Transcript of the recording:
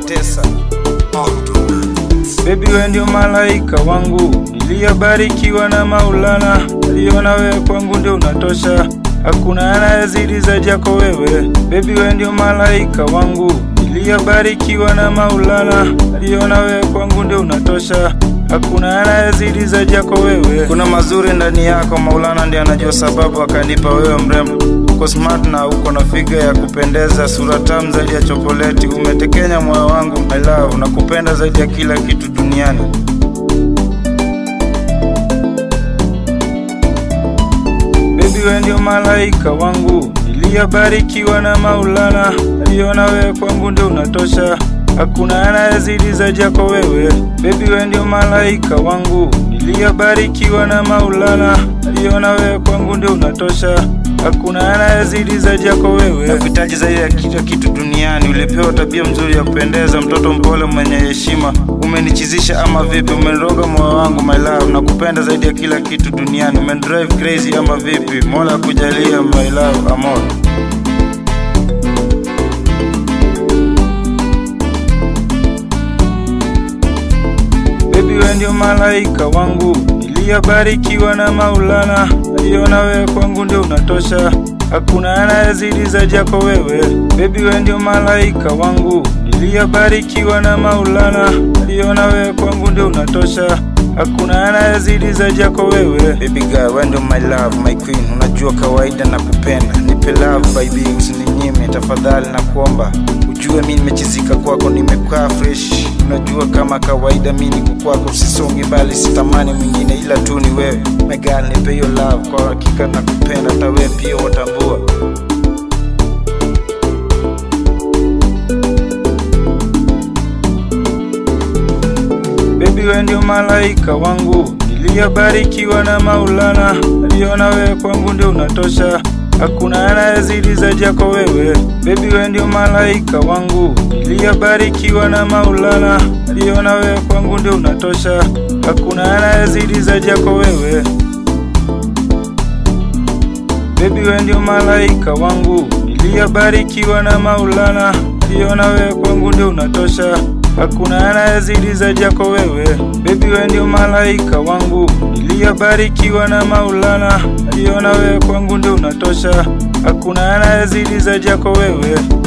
Tesa Baby we ndio malaika wangu niliyobarikiwa na Maulana, aliona wewe kwangu ndio unatosha, hakuna anayezidi zaidi yako wewe. Baby we ndio malaika wangu niliyobarikiwa na Maulana, aliona wewe kwangu ndio unatosha, hakuna anayezidi zaidi yako wewe. Kuna mazuri ndani yako, Maulana ndiye anajua sababu akanipa wewe mrembo. Uko smart na uko na figa ya kupendeza, sura tamu zaidi ya chokoleti, umetekenya moyo wangu my love, nakupenda zaidi ya kila kitu duniani. Baby we ndio malaika wangu niliyobarikiwa na Maulana, aliona wewe kwangu ndio unatosha, hakuna anayezidi zaidi yako wewe. Baby we ndio malaika wangu niliyobarikiwa na Maulana, aliona wewe kwangu ndio unatosha, hakuna anayezidi zaidi yako wewe. Nakuhitaji zaidi ya kila kitu duniani, ulipewa tabia mzuri ya kupendeza, mtoto mpole mwenye heshima, umenichizisha ama vipi? Umeniroga moyo wangu my love, nakupenda zaidi ya kila kitu duniani, umenidrive crazy ama vipi? Mola akujalia my love, amor. Baby we ndio malaika wangu niliyobarikiwa na Maulana, aliona wewe kwangu ndio unatosha, hakuna anayezidi zaidi yako wewe. Baby we ndio malaika wangu niliyobarikiwa na Maulana, aliona wewe kwangu ndio unatosha, hakuna anayezidi zaidi yako wewe. Baby girl, wewe ndio my love, my queen, unajua kawaida na kupenda, nipe love baby, usininyime tafadhali, na kuomba ujue mi nimechizika kwako, nimekaa fresh. Unajua kama kawaida mi niko kwako, sisongi bali sitamani mwingine ila tu ni wewe. My girl, nipe hiyo love, kwa hakika nakupenda, hata wewe pia watambua. Baby we ndio malaika wangu niliyobarikiwa na Maulana, aliona wewe kwangu ndio unatosha, hakuna anayezidi zaidi yako wewe. Baby we ndio malaika wangu niliyobarikiwa na Maulana, aliona wewe kwangu ndio unatosha, hakuna anayezidi zaidi yako wewe. Baby we ndio malaika wangu niliyobarikiwa na Maulana, aliona wewe kwangu ndio unatosha, hakuna anayezidi zaidi yako wewe. Baby we ndio malaika wangu niliyobarikiwa na Maulana, aliona wewe kwangu ndio unatosha, hakuna anayezidi zaidi yako wewe.